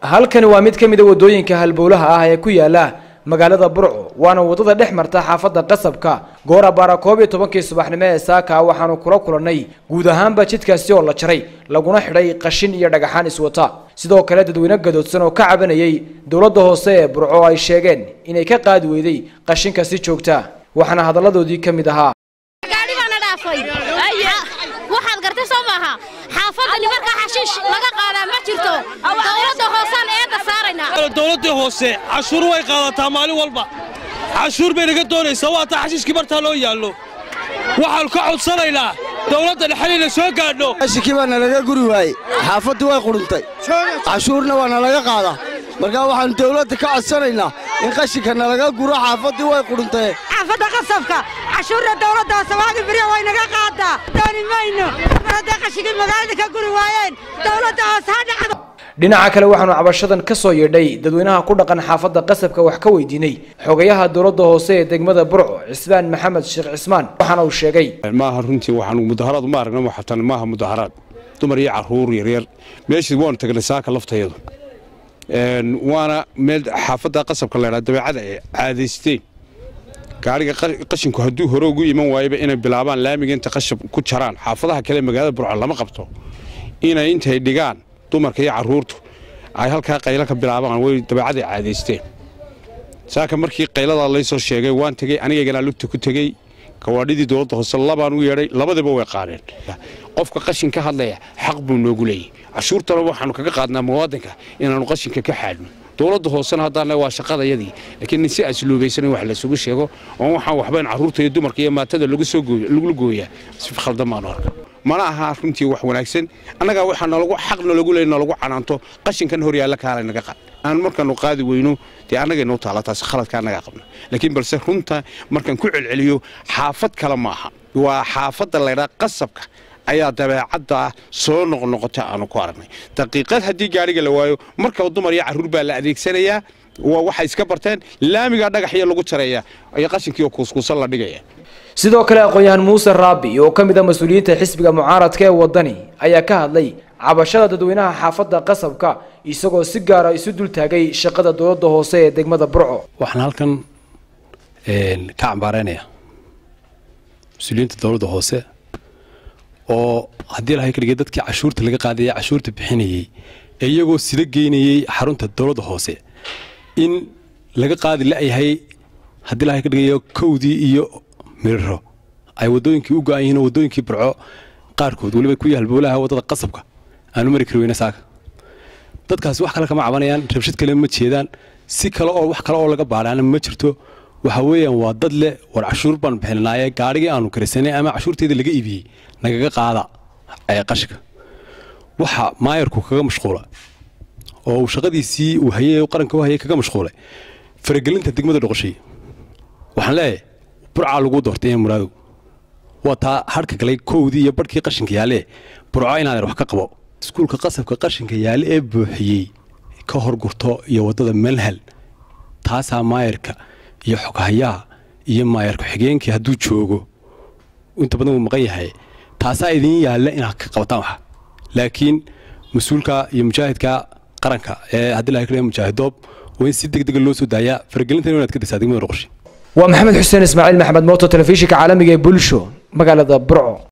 halkani waa mid ka mid a waddooyinka halbowlaha ah ee ku yaala magaalada burco waana waddada dhex marta xaafadda qasabka goor abbaara koob iyo tobankii subaxnimo ee saaka waxaanu kula kulannay guud ahaanba jidkaasi oo la jaray laguna xidhay qashin iyo dhagaxaan iswata sidoo kale dadweyne gadoodsan oo ka cabanayay dowladda hoose ee burco ay sheegeen inay ka qaadi weyday qashinka si joogta waxaana hadalladoodii ka mid ahaa gaadhi baana dhaafay waxaad gartay soo maaha xaafadani markaa xashiish laga qaadaa ma jirto dowladda hoosaan eedda saaraynaa dowladdii hoose cashuur way qaadataa maalin walba cashuur bay naga doonaysaa waa taa xashiishkii bartaa loo yaallo waxaannu ka codsanaynaa dowladda dhexaliina soo gaadho qashinkii baa nalaga guri waayey xaafaddii way qudhuntay cashuurna waa nalaga qaadaa markaa waxaannu dawladda ka codsanaynaa in qashinka nalaga guro xaafaddii way qudhuntay xaafadda qasabka cashuurna dawladda hoose waagi beriya way naga qaadaa dooni mayno mar hadday qashinkii magaalada ka guri waayeen dawladda hoose ha dhacdo dhinaca kale waxaanu cabashadan ka soo yeedhay dadweynaha ku dhaqan xaafadda qasabka wax ka weydiinay xogayaha dowladda hoose ee degmada burco cismaan maxamed sheekh cismaan waxaana uu sheegay maaha runtii waxaanu mudaharaad ma aragna xataan maaha mudaharaad dumar iyo caruur yaryar meeshii waanu tagnay saaka laftayadu waana meel xaafadda qasabka laydhaa dabeecada ay caadaysteen gaariga qashinku hadduu hore ugu iman waayaba inay bilaabaan laamiga inta qashab ku jaraan xaafadaha kale magaalada burco lama qabto inay intay dhigaan dumarka iyo caruurtu ay halkaa qaylo ka bilaabaan way dabeecaday caadaysteen saaka markii qayladaa laysoo sheegay waan tegey anigaygana lugta ku tegey gawaadhidii dowladda hoose labaan u yeedhay labadiiba way qaadeen qofka qashin ka hadlaya xaq buu noogu leeyay cashuurtana waxaanu kaga qaadnaa muwaadinka inaannu qashinka ka xaadhno dowladda hoosena haddaan waa shaqadayadii laakiin nin si asluubaysan wax laysugu sheego oon waxaan waxba in carruurta iyo dumarka iyo maatada lagula gooyaa si khaldan baanu arka mana aha runtii wax wanaagsan annagaa waxaa nalagu xaq nalagu leey nalagu canaanto qashinkan hor yaalla kaala naga qaad aan markaanu qaadi weyno dee annagay noo taala taasi khaladka annagaa qabna laakiin balse runta markaan ku celceliyo xaafad kale ma aha waa xaafadda laydhaa qasabka ayaa dabeecadda soo noqnoqota aanu ku aragnay daqiiqad haddii gaadhiga la waayo markaba dumar iyo carruur baa la adeegsanayaa waa waxay iska barteen laamigaa dhagaxyo lagu jareeya iyo qashinkiioo kuuskuusan la dhigaya sidoo kale aqoon-yahan muuse raabi oo ka mid a mas-uuliyiinta xisbiga mucaaradka ee waddani ayaa ka hadlay cabashada dadweynaha xaafadda qasabka isagoo si gaara isu dul taagay shaqada dowladda hoose ee degmada burco waxaan halkan ka cambaaraynaya mas-uuliyiinta dowladda hoose oo haddii lahay kadhigay dadkii cashuurta laga qaadaya cashuurta bixinayey ee iyagoo sida geynayey xarunta dowladda hoose in laga qaadi la'yahay haddii lahay ka dhigayo kowdii iyo miriro ay waddooyinkii u go-an yihiin oo waddooyinkii burco qaarkood weliba ku yahalbowlaha waddada qasabka aanu mari kari weyne saaka dadkaasi wax kale kama cabanayaan rabshad kale ma jeedaan si kale oo wax kale oo laga baadhaana ma jirto waxa weeyaan waa dad leh war cashuur baanu bixinanaaye gaadhigii aanu karisanay ama cashuurteeda laga iibiyey nagaga qaada qashinka waxa maayarku kaga mashquula oo uu shaqadiisii uu hayay qaranka u hayay kaga mashquulay faragelinta degmada dhoqoshay waxaan leeyahay burcaa lagu doortay ee muraadow waa taa harhka galay kowdii iyo barhkii qashinka yaalle burco inaadan wax ka qabo iskuulka qasabka qashinka yaalle ee buuxiyey ka horgurto iyo waddada melhal taasaa maayarka iyo xoghayaha iyo maayar ku-xigeenkii hadduu joogo inta badan wuu maqan yahay taasaa idiin yaalla inaad ka qabataan waxa laakiin mas-uulka iyo mujaahidka qaranka ee haddii laha kale mujaahidoob waa in si deg dega loo soo daayaa faragelintan inaad ka daysaa degmada dhoqoshi waa maxamed xuseen ismaaciil maxamed mooto telefishinka caalamiga ee bulsho magaalada burco